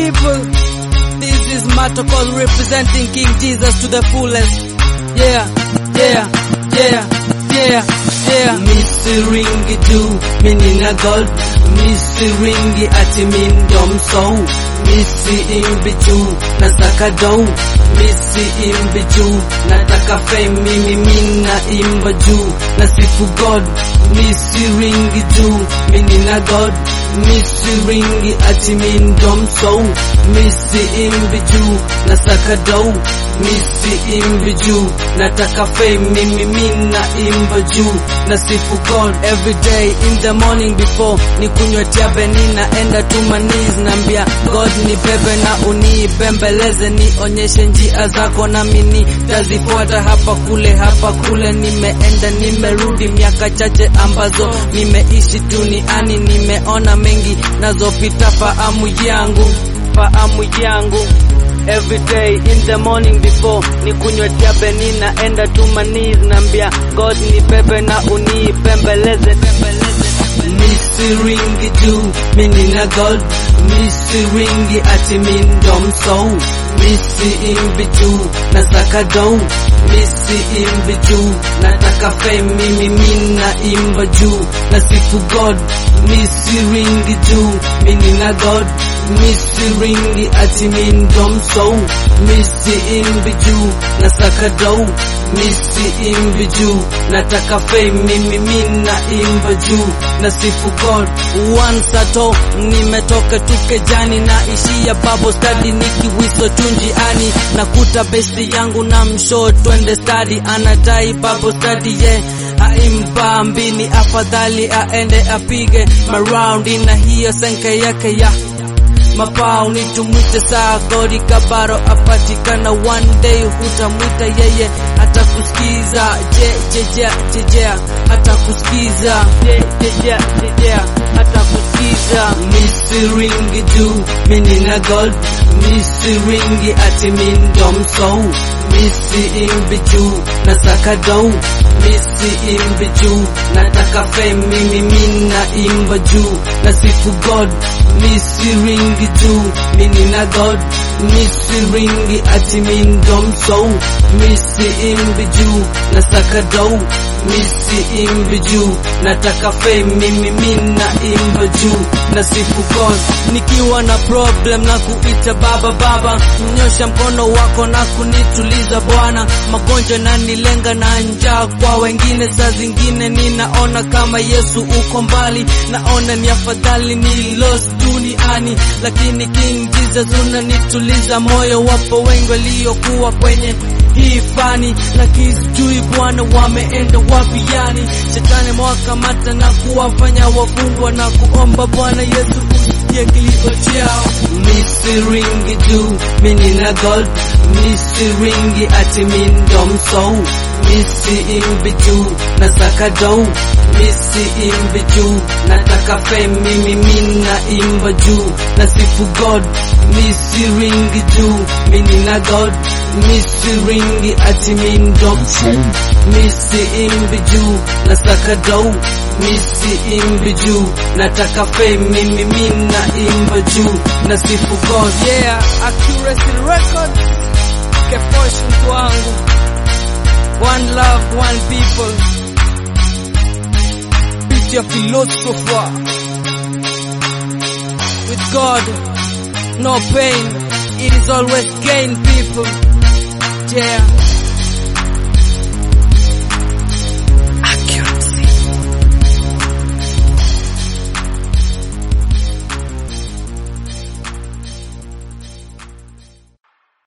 people. This is Matokos representing King Jesus to the fullest. Yeah, yeah, yeah, yeah, yeah. Misiringi juu mini na gold Misiringi ati min dom soul Misi imbi juu nasaka dough Misi imbi juu nataka fame mimi mina imba juu nasifu God Misiringi juu mini na God Misiringi ati min dom soul Misi imbi juu nasaka dough Misi imbi juu nataka fame mimi mina imba juu nasifu God every day in the morning before ni kunywa tiabe ninaenda to my knees naambia God ni bebe na unibembeleze nionyeshe njia zako na mini tazifuata hapa kule hapa kule nimeenda nimerudi miaka chache ambazo nimeishi duniani nimeona mengi nazopita fahamu yangu fahamu yangu Every day in the morning before ni kunywa tiabe ninaenda to my knees naambia God ni bebe na unibembeleze bembeleze Misiringi juu mini na gold Misiringi ati min dom soul Misi imbi juu nasaka dough Misi imbi juu nataka fame mimi mina imba juu nasifu God Misiringi juu mini na God Misiringi ati min dom soul Misi imbi juu nasaka dough Misi imbi juu nataka fame mimi mina imba juu nasifu God once ato nimetoka tukejani na ishia babo study nikiwiso tunjiani nakuta besti yangu na msho twende study anadai babo study ye yeah. aimba mbini afadhali aende apige maraundi na hiyo senke yake ya mapao nitumwite saa gori kabaro apatikana one day hutamwita yeye hata kusikiza je jejea jejea hata kusikiza je jejea jejea hata kusikiza misiringi juu mini na gold misiringi ati min dom soul misi imbi juu nasaka dough misi imbi juu nataka fame mimi mina imba juu nasifu God misiringi juu mini na God misiringi ati min dom soul misi imbi juu nasaka dough misi imbi juu nataka fame mimi mina imba juu nasifu God nikiwa na problem na kuita baba baba mnyosha mkono wako na kunituliza Bwana magonjwa na nilenga na njaa kwa wengine saa zingine ninaona kama Yesu uko mbali naona ni afadhali ni lost duniani lakini King Jesus unanituliza moyo wapo wengi waliokuwa kwenye hii fani lakini sijui Bwana wameenda wapi yani shetani mwakamata na kuwafanya wafungwa na kuomba Bwana Yesu usikie kilio chao misiringi juu mini na gold misiringi ati min dom soul misi imbi juu nasaka dough misi imbi juu nataka fame mimi mina imba juu nasifu God misiringi juu mini na God misiringi ati min dom soul misi imbi juu nasaka dough misi imbi juu nataka fame mimi mina imba juu nasifu God yeah accuracy record kefosh mtu wangu one love one people beat your philosopher with God no pain it is always gain people yeah